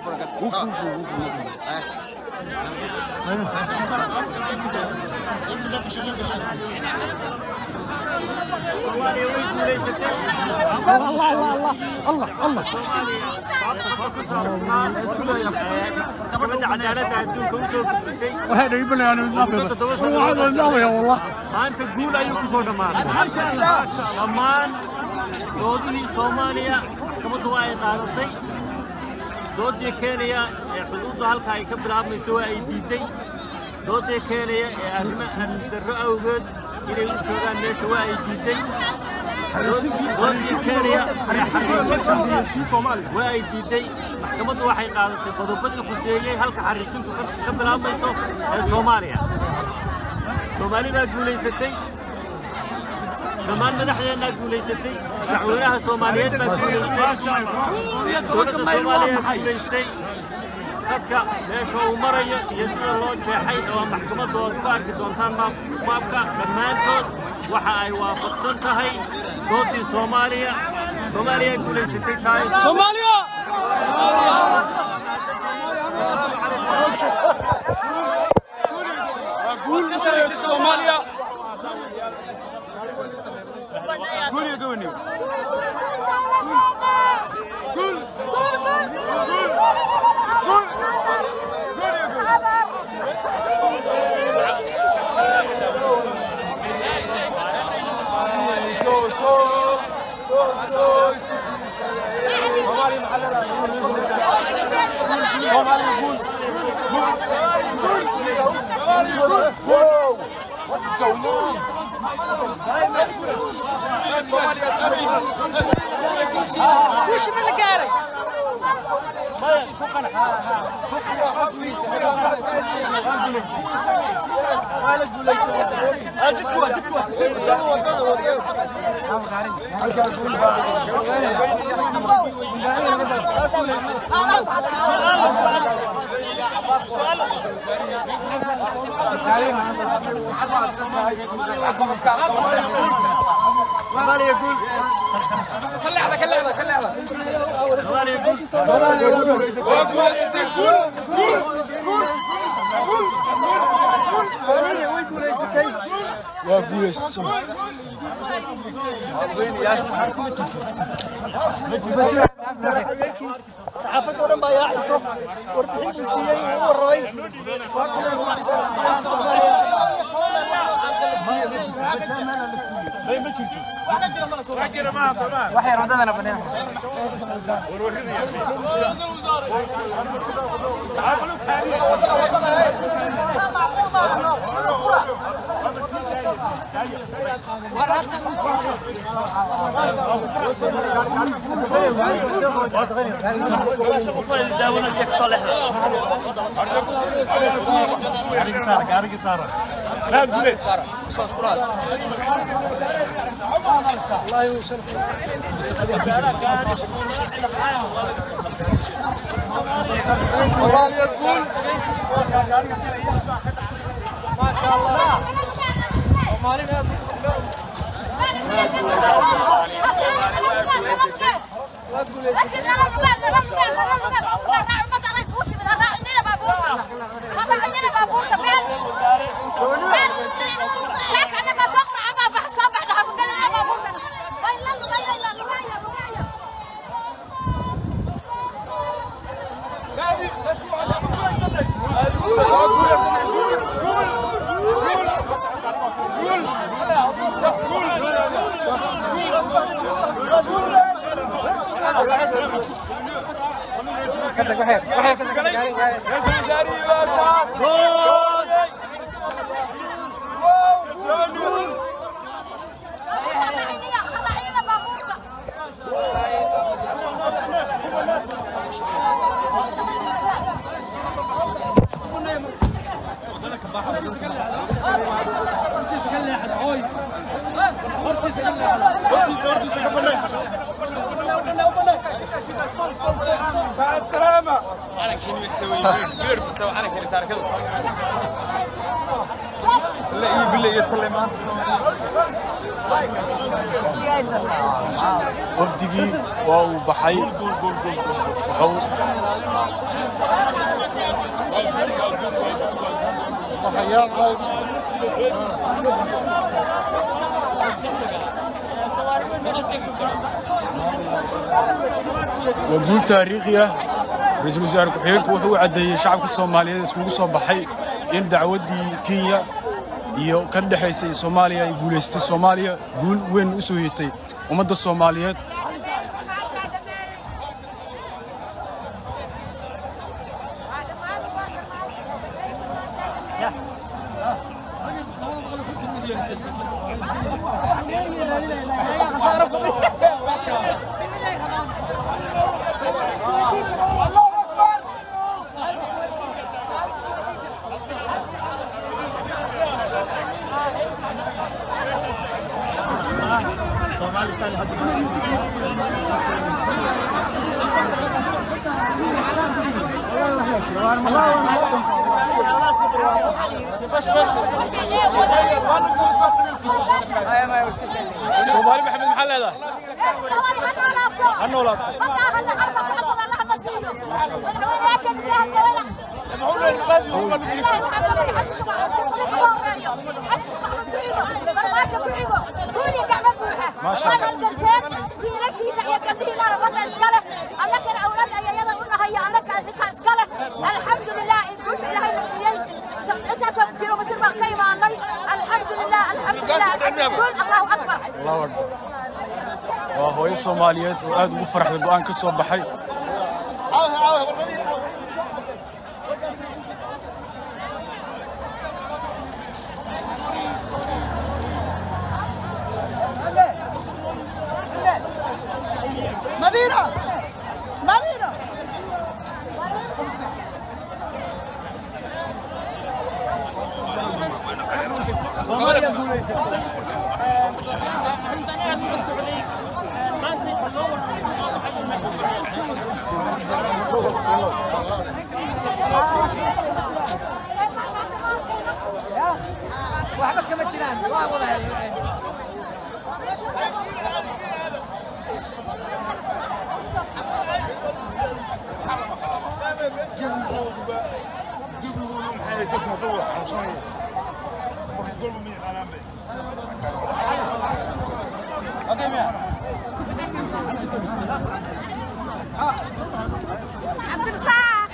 gabadha cadaaladda adduunka u soo gudbisay waxay dhiibanayaan naamaya wallah maanta guul ayuu ku soo dhammaaday dhammaan doodihii soomaaliya maxkamaddu waa ay qaadatay doodii keenaya ee xuduudda halka ay ka bilaabmayso waa ay diiday doodii keenaya ee arrimo amnidarro awgeed inay u joogaan meesha waa ay diiday doodii keenaya ee xariijinta waa ay diiday maxkamaddu waxay qaadatay qodobadii khuseeyey halka xariijintu ka bilaabmayso ee soomaaliya soomaali baa guulaysatay dhammaan madaxdeennaa guulaysatay madaxweynaha soomaaliyeed baa guulaystay dowladda soomaaliya guulaystay dadka meesha uu marayo iyo sida loo jeexay oo maxkamaddu aad ku arki doontaan maabka dhammaantood waxa ay waafaqsan tahay doodii soomaaliya soomaaliya guulaysatay tahay soomaaliya guul musayid soomaaliya guul iyo gobonimo guul guul guul وش من قاري soomaaliya guul كلعبه كلعبه كلعبه soomaaliya guul waa guulaysa saxaafadda oo dhan baa yaaciso warbixin buu siiyey uu u warramay soomaaliya guul wafdigii waa uu baxay wuxuu waa guul taariikhi ah ra-iisul wasaare ku-xigeenku wuxuu u caddeeyey shacabka soomaaliyeed iskugu soo baxay in dacwaddii kenya iyo ka dhexaysay soomaaliya ay guulaystay soomaaliya guul weyn u soo hitay ummadda soomaaliyeed soomaali maxamed maxaa leedahay ha noolaato الحمد لله إن كل إلهي نسيي أنت سوف كيلومتر ما قيمة الحمد لله الحمد لله قول الله أكبر allahu akbar waa hooyo soomaaliyeed oo aad ugu faraxda go'aan ka soo baxay مدينة مدينة waxba kama jiraan waa wada عبد الفتاح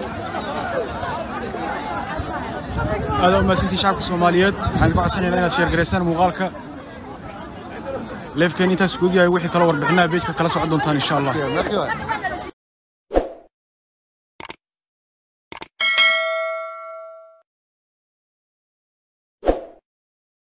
aad u mahadsantii shacabka soomaaliyeed waxaan ku codsanaynaa inaad sheergaraysaan muuqaalka leefkeen intaas kuog yahay wixii kaloo warbixinaha beejka kala socon doontaan insha allah